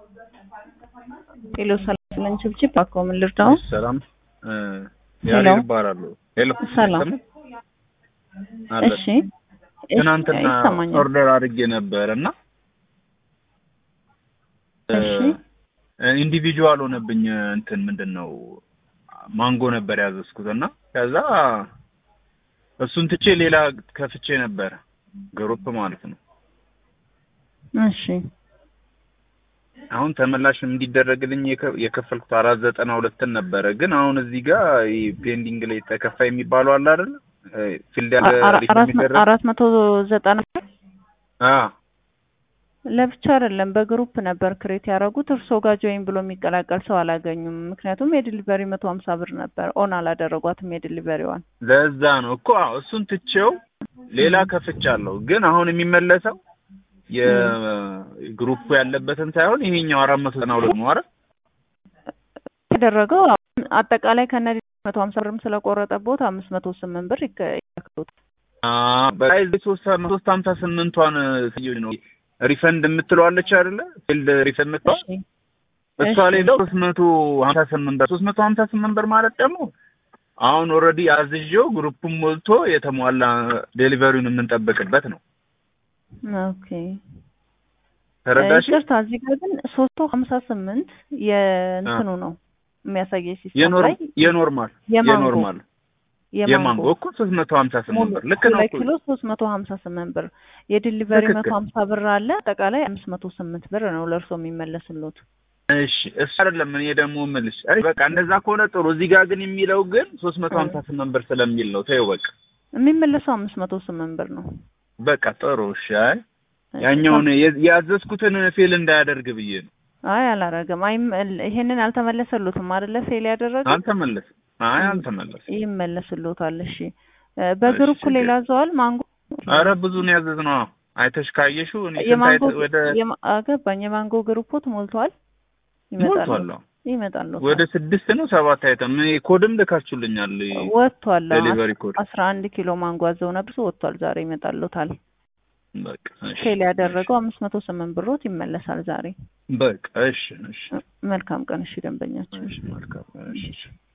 ሄሎ ሰላም ስለኝ ችብችብ አኮ ምን ልርዳው? ሰላም ሄሎ ያሬድ እባላለሁ። ሄሎ ሰላም። አለ እሺ ትናንትና ይሰማኛል። ኦርደር አድርጌ ነበር እና እሺ ኢንዲቪጁዋል ሆነብኝ። እንትን ምንድን ነው ማንጎ ነበር ያዘዝኩት እና ከዛ እሱን ትቼ ሌላ ከፍቼ ነበር ግሩፕ ማለት ነው። እሺ አሁን ተመላሽ እንዲደረግልኝ የከ- የከፈልኩት አራት ዘጠና ሁለትን ነበረ። ግን አሁን እዚህ ጋር ይሄ ፔንዲንግ ላይ ተከፋ የሚባለው አለ አይደል? ፊልድ ያለ አ- ሪፊል አራት የሚደረግ አራት መቶ ዘጠና አ ለብቻ አይደለም በግሩፕ ነበር ክሬት ያደረጉት። እርስዎ ጋር ጆይን ብሎ የሚቀላቀል ሰው አላገኙም። ምክንያቱም የዲሊቨሪ መቶ ሀምሳ ብር ነበር። ኦን አላደረጓትም የዲሊቨሪዋን። ለዛ ነው እኮ አዎ፣ እሱን ትቼው ሌላ ከፍቻለሁ። ግን አሁን የሚመለሰው የግሩፕ ያለበትን ሳይሆን ይሄኛው አራት መቶ ዘጠና ሁለት ነው አይደል? ያደረገው አሁን አጠቃላይ ከነ መቶ ሀምሳ ብርም ስለቆረጠቦት አምስት መቶ ስምንት ብር ይከ- ይከፍሉት። በላይ ሶስት ሶስት ሀምሳ ስምንቷን ስዩ ነው ሪፈንድ የምትለዋለች አይደለ? ፊልድ ሪፈንድ የምትለዋ እሺ እሷ እሺ። ላይ ሶስት መቶ ሀምሳ ስምንት ብር ሶስት መቶ ሀምሳ ስምንት ብር ማለት ደግሞ አሁን ኦልሬዲ አዝዤው ግሩፕም ሞልቶ የተሟላ ዴሊቨሪውን የምንጠብቅበት ነው። ኦኬ ተረዳሽ? ይቅርታ እዚህ ጋር ግን ሶስት መቶ ሀምሳ ስምንት የእንትኑ ነው የሚያሳየኝ ሲስተም የኖር ላይ የኖርማል የማንጎ የኖርማል የማንጎ የማንጎ እኮ ሶስት መቶ ሀምሳ ስምንት ብር ልክ ነው ሁለት እኮ ኪሎ ሶስት መቶ ሀምሳ ስምንት ብር የዲሊቨሪ ትክክል። መቶ ሀምሳ ብር አለ አጠቃላይ አምስት መቶ ስምንት ብር ነው ለእርሶ የሚመለስሉት እሺ እሱ አይደለም እኔ ደግሞ የምልሽ አይ በቃ እንደዛ ከሆነ ጥሩ እዚህ ጋር ግን የሚለው ግን ሶስት መቶ ሀምሳ ስምንት ብር ስለሚል ነው ተይው በቃ የሚመለሰው አምስት መቶ ስምንት ብር ነው በቃ ጥሩ እሺ አይ ያኛውን የ- ያዘዝኩትን ፌል እንዳያደርግ ብዬ ነው አይ አላረገም አይ ይሄንን አልተመለሰሉትም አይደለ ፌል ያደረገው አልተመለስም አይ አልተመለስም ይመለስልዎታል እሺ እ በግሩፕ እሺ፣ ሌላ ዘዋል ማንጎ አረ ብዙ ነው ያዘዝነው አይተሽ ካየሽው እኔ ስንት የማንጎ አይተ- ወደ የማ- አገባኝ የማንጎ ግሩፖት ሞልቷል ይመጣል ሞልቷል አዎ። ይመጣል ወደ ስድስት ነው ሰባት አይተም እኔ ኮድም ልካችሁልኛል ወጥቷል ዴሊቨሪ ኮድ አስራ አንድ ኪሎ ማንጎ አዘው ነበር ወጥቷል ዛሬ ይመጣልዎታል በቃ እሺ ፌል ያደረገው አምስት መቶ ስምንት ብሮት ይመለሳል ዛሬ በቃ እሺ እሺ መልካም ቀን እሺ ደንበኛችን እሺ መልካም እሺ